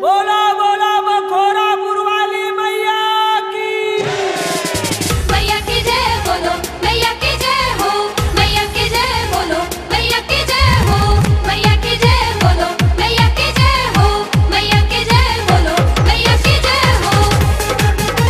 बोला बोला बखोरा पुरवाली मैया की मैया की जय बोलो मैया की जय हो मैया की जय बोलो मैया की जय हो मैया की जय बोलो मैया की जय हो मैया की जय बोलो मैया की जय हो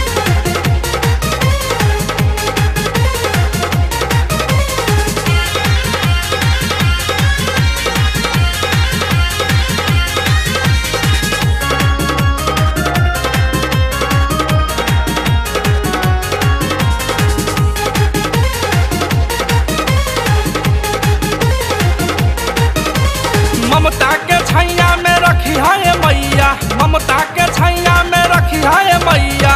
ममता के छैया में रखी है मैया ममता के छैया में रखी है मैया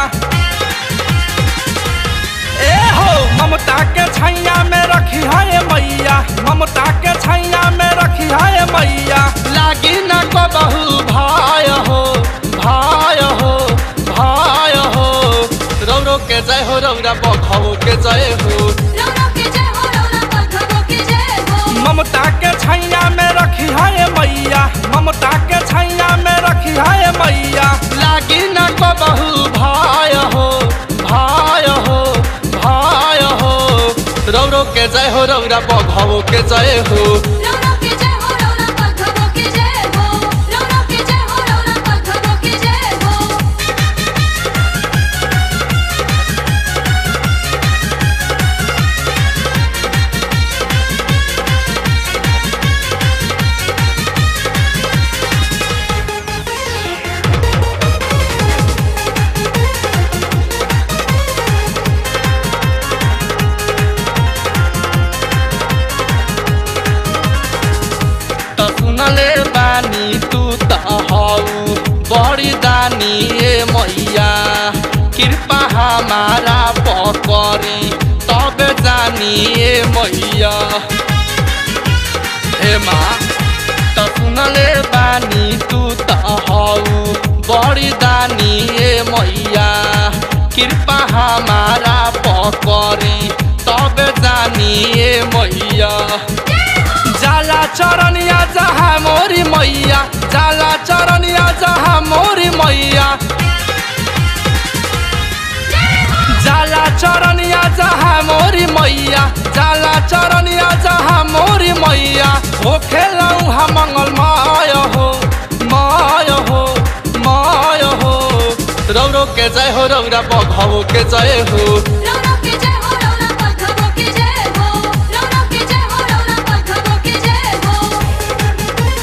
ए हो ममता के छैया में रखी है मैया ममता के छैया में रखी है मैया लागी न को बहु भाय हो भाय हो भाय हो रौरो के जय हो रौरा बखो के जय हो रौनक की जय हो रौनक बखबो की जय हो ममता के छैया में रखी है मैया ममता के छैया में रखी है मैया लागी न को बहु भाय हो भाय हो भाय हो रौरो के जय हो रौरा बघो के जय हो रौनक की जय हो रौनक बखबो की जय हो रौनक की जय हो रौनक बखबो की जय हो त सुनले बानी तू त हौ बड़ी दानी ए मैया कृपा हमारा पकरी तब जानी ए मैया हे माँ त सुनले बानी तू त हौ बड़ी दानी ए मैया कृपा हमारा पकरी तब जानी ए मैया जाला चरनिया जहाँ मोरी मैया जाला चरनिया जहाँ मोरी मैया जाला चरनिया जहाँ मोरी मैया जाला चरनिया जहाँ मोरी मैया हो खेलऊ हम मंगल माय हो माय हो माय हो रौरो के जय हो रौरा बघो के जय हो रौनक की जय हो रौनक बखबो की जय हो रौनक की जय हो रौनक बखबो की जय हो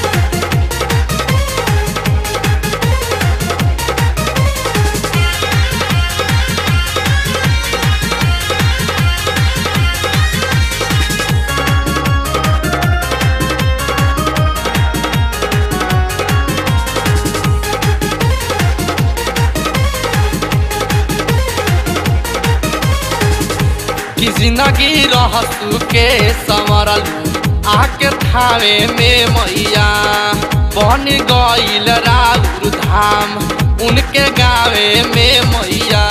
कि जिंदगी रहसु के संवरलू आके थावे में मैया बन गईल राउर धाम उनके गावे में मैया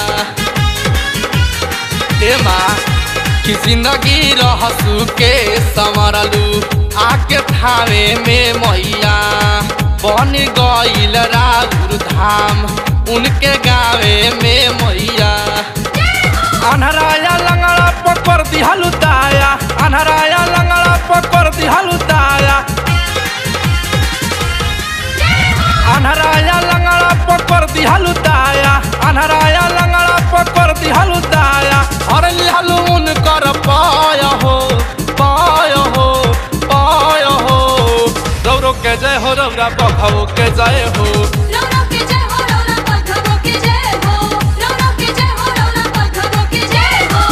हे माँ कि जिंदगी रहसु के संवरलू आके थावे में मैया बन गईल राउर धाम उनके गावे में मैया अनहराया लंगड़ा पकड़ दिहलु ताया अनहराया लंगड़ा पकड़ दिहलु ताया अनहराया लंगड़ा पकड़ दिहलु ताया अनहराया लंगड़ा पकड़ दिहलु ताया और लिहलु उनकर पाय हो पाय हो पाय हो रौरो के जय हो रौरा बखो के जय हो रौनक की जय हो रौनक बखबो की जय हो रौनक की जय हो रौनक बखबो की जय हो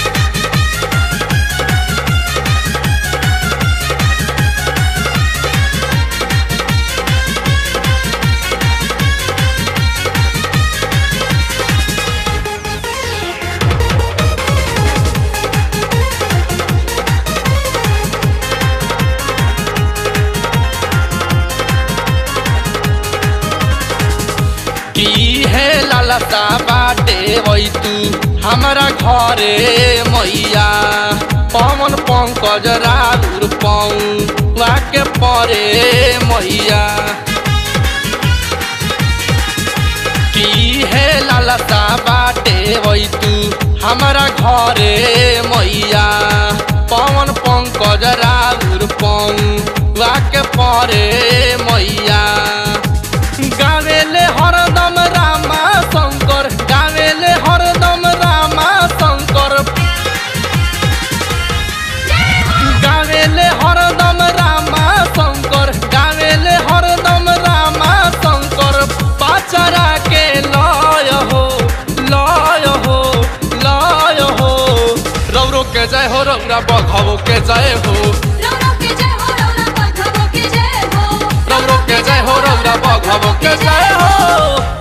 की है लालसा बाटे वही तू हमारा घरे मैया पवन पंकज राउर पाऊ वाके परे मैया बाटे वही तू हमारा घरे मैया पवन पंकज राउर पौवा के परे मैया गावेले हरदम रामा शंकर गावेले हरदम रामा शंकर गावेले हरदम रामा शंकर गावेले हरदम रामा शंकर पाचरा के लय हो लय हो लय हो रौरो के जय हो रौरा बघवो के जय हो रौनक के जय हो रौनक बखबो के जय हो रौरो के जय हो रौरा बघवो के जय हो